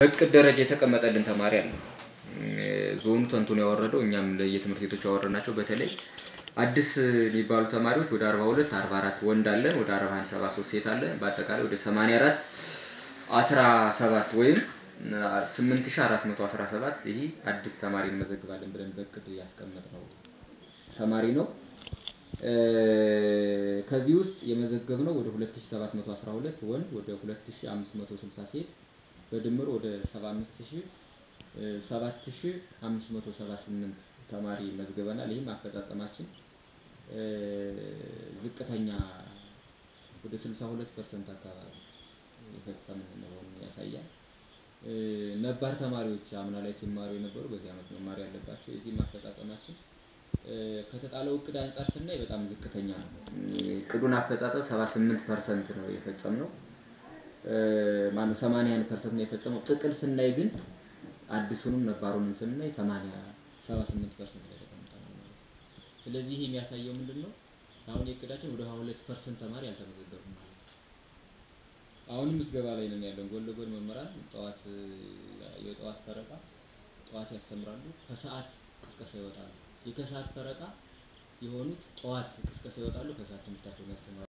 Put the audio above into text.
በእቅድ ደረጃ የተቀመጠልን ተማሪ አለ። ዞኑ ተንቱን ያወረደው እኛም ለየትምህርት ቤቶች ያወረድናቸው በተለይ አዲስ የሚባሉ ተማሪዎች ወደ 42 44 ወንድ አለን፣ ወደ 41 73 ሴት አለን። በአጠቃላይ ወደ 84 17 ወይም 8417 ይህ አዲስ ተማሪ እንመዘግባለን ብለን በእቅድ ያስቀመጥነው ተማሪ ነው። ከዚህ ውስጥ የመዘገብነው ወደ 2712 ወንድ ወደ 2560 ሴት በድምር ወደ 7578 ተማሪ መዝግበናል። ይህም አፈጻጸማችን ዝቅተኛ ወደ 62 ፐርሰንት አካባቢ የፈጸምን መሆኑን ያሳያል። ነባር ተማሪዎች አምና ላይ ሲማሩ የነበሩ በዚህ ዓመት መማር ያለባቸው የዚህም አፈጻጸማችን ከተጣለው እቅድ አንጻር ስናይ በጣም ዝቅተኛ ነው። እቅዱን አፈጻጸም 78 ፐርሰንት ነው የፈጸምነው። ማነው 81 ፐርሰንት ነው የፈጸመው። ጥቅል ስናይ ግን አዲሱንም ነባሩንም ስናይ 80 78 ፐርሰንት ላይ ተቀምጠናል ማለት ነው። ስለዚህ ይህ የሚያሳየው ምንድን ነው? አሁን የእቅዳችን ወደ 22 ፐርሰንት ተማሪ አልተመዘገቡ ማለት ነው። አሁንም ምዝገባ ላይ ነን ያለን። ጎን ለጎን መምህራን ጠዋት የጠዋት ፈረቃ ጠዋት ያስተምራሉ፣ ከሰዓት ቅስቀሳ ይወጣሉ። የከሰዓት ፈረቃ የሆኑት ጠዋት ቅስቀሳ ይወጣሉ፣ ከሰዓት ትምህርታቸውን ያስተምራሉ።